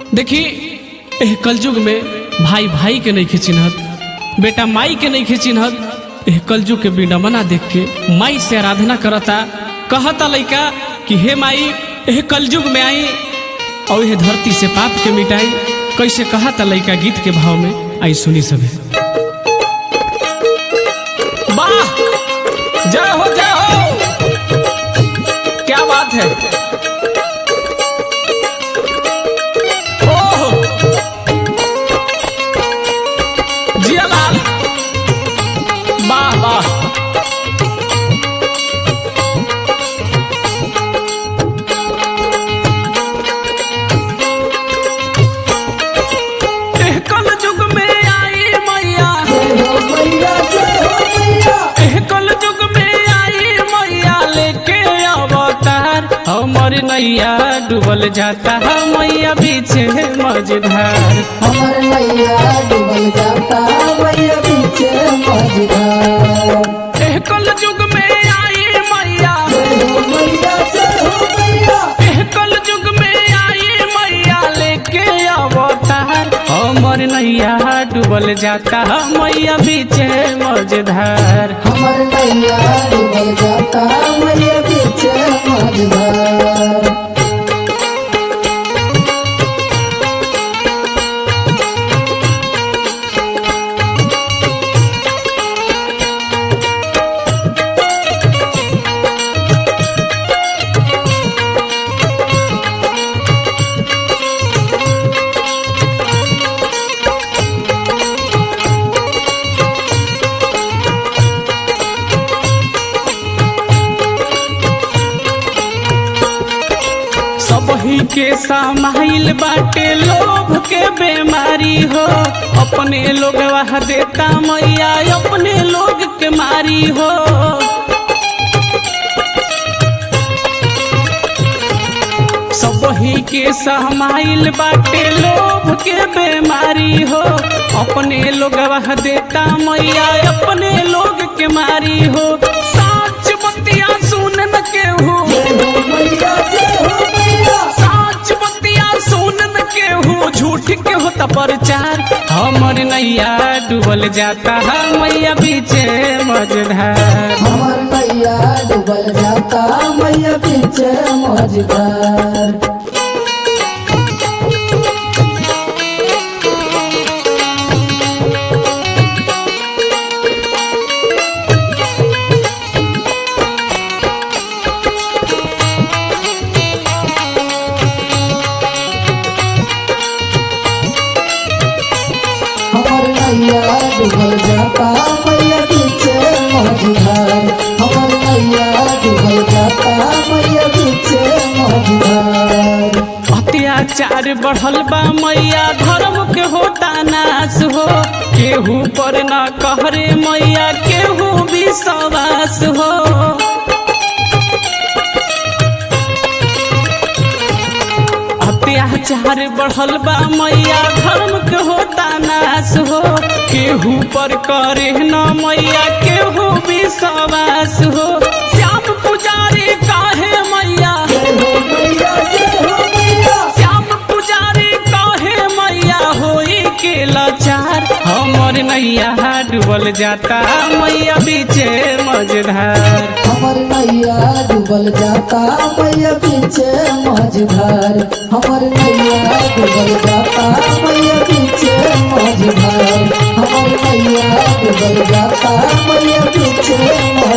देखी एह कलयुग में भाई भाई के नहीं चिन्हत बेटा माई के नहीं चिन्हत एह कलयुग के बिना मना देख के माई से आराधना करता कहता लइका कि हे माई एह कलयुग में आई और यह धरती से पाप के मिटाई कैसे कहता लइका गीत के भाव में आई सुनी सभी वाह जय हो जय हो क्या बात है ओह जिया लाल वाह वाह एह कलयुग में आई मैया एह कलयुग में आई मैया लेके अवतार हमर नैया डूबल जाता मैया पीछे मझधार हमर मैया डूबल जाता मैया पीछे मझधार एह कलयुग में आई मैया मैया से हो मैया एह कलयुग में आई मैया लेके अवतार हमर नैया डूबल जाता मैया पीछे मझधार हमर मैया डूबल जाता मैया पीछे मझधार सबही के समाइल बाटे लोभ के बीमारी हो अपने लोग वह देता मैया अपने लोग के मारी हो सबही के समाइल बाटे लोभ के बीमारी हो अपने लोग वह देता मैया अपने लोग के मारी हो साच बतिया सुन न केहू मैया से हो मैया साच बतिया सुनन के हो झूठ के होता प्रचार हमर नैया डूबल जाता है मैया पीछे मझधार हमर मैया डूबल जाता मैया पीछे मझधार हमर मैया डूबल जाता मैया पीछे मझधार हमर मैया डूबल जाता मैया पीछे मझधार अत्याचार बढ़ल बा मैया धर्म के होता नाश हो केहू पर न कहरे मैया केहू विश्वास हो अत्याचार बढ़ल बा मैया धर्म के होता नाश हो केहू पर करे न मैया केहू विश्वास हो श्याम पुजारी काहे मैया मैया से हो मैया श्याम पुजारी काहे मैया होई के लाचार हमर नैया डूबल जाता मैया बीचे मझधार हमर मैया डूबल जाता मैया पीछे मझधार हमर मैया डूबल जाता मैया पीछे मझधार हमर मैया डूबल जाता मैया पीछे मझधार